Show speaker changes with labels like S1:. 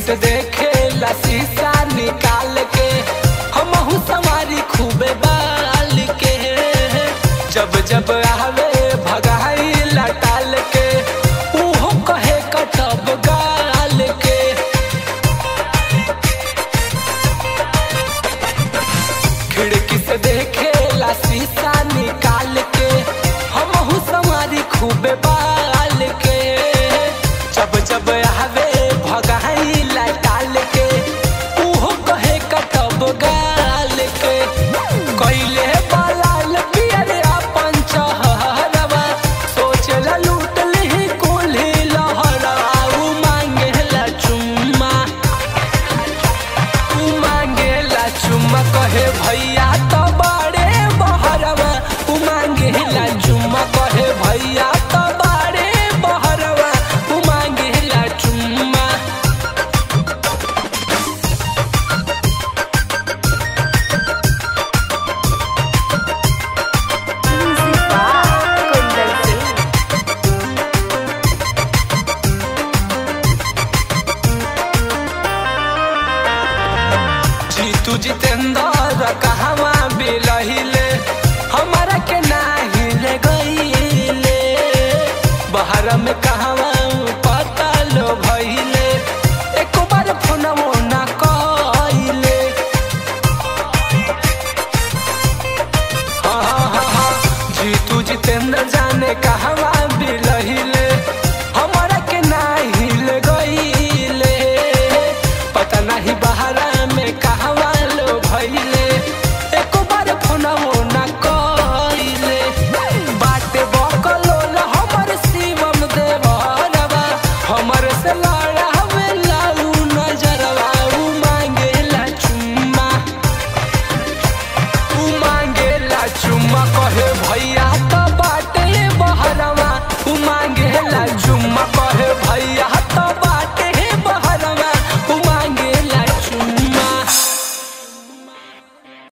S1: से देखे ला शीशा निकाल के हमहू सवारी खूबे बाल के जब जब आवे भगाई लटाल के उहो कहे कटब गाल के खिड़की से देखे ला शीशा निकाल के हमहू सवारी खूबे बाल के जब जब आवे भगाई लटाल के उहो कहे कटब गाल के कैले बलाल पियर अपन चहरवा सोचला लूट ली कुल्ही लहरा उ मांगेला चुम्मा उ मांगेला चुम्मा कहे भैया तो बड़े बहरवा उ मांगेला चुम्मा कहे भैया तो बड़े बहरवा उ मांगेला चुम्मा
S2: Music by Kundan Singh.
S1: Jitu Jitendra कहवा बिलहिले हमारा के नाही ले गईले बाहर में कहवा